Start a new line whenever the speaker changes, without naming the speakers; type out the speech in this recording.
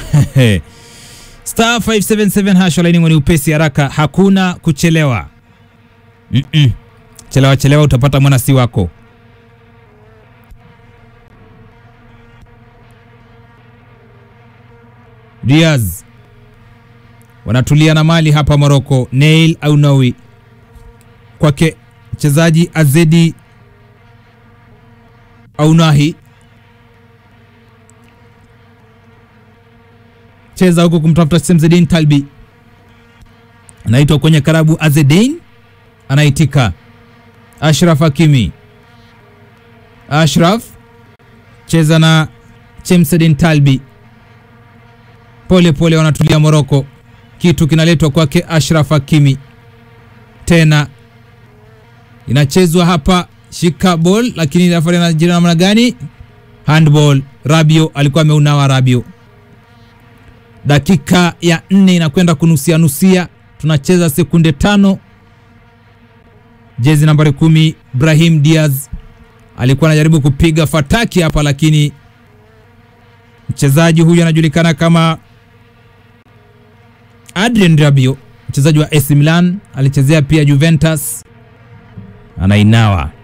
star 577 hash laini ni upesi haraka, hakuna kuchelewa. Mm -mm. Chelewa chelewa utapata mwanasi wako. Diaz wanatulia na mali hapa Morocco. Nail Aunawi kwake mchezaji Azedi Aunahi cheza huko kumtafuta Semzedin Talbi, anaitwa kwenye karabu. Azedin anaitika. Ashraf Hakimi, Ashraf cheza na Chemsedin Talbi, pole pole wanatulia Moroko. Kitu kinaletwa kwake Ashraf Hakimi, tena inachezwa hapa, shika ball, lakini refa anajira namna gani? Handball. Rabio alikuwa ameunawa Rabio dakika ya nne inakwenda kunusia nusia, tunacheza sekunde tano. Jezi nambari kumi Brahim Diaz alikuwa anajaribu kupiga fataki hapa, lakini mchezaji huyu anajulikana kama Adrien Rabiot, mchezaji wa AC Milan, alichezea pia Juventus, anainawa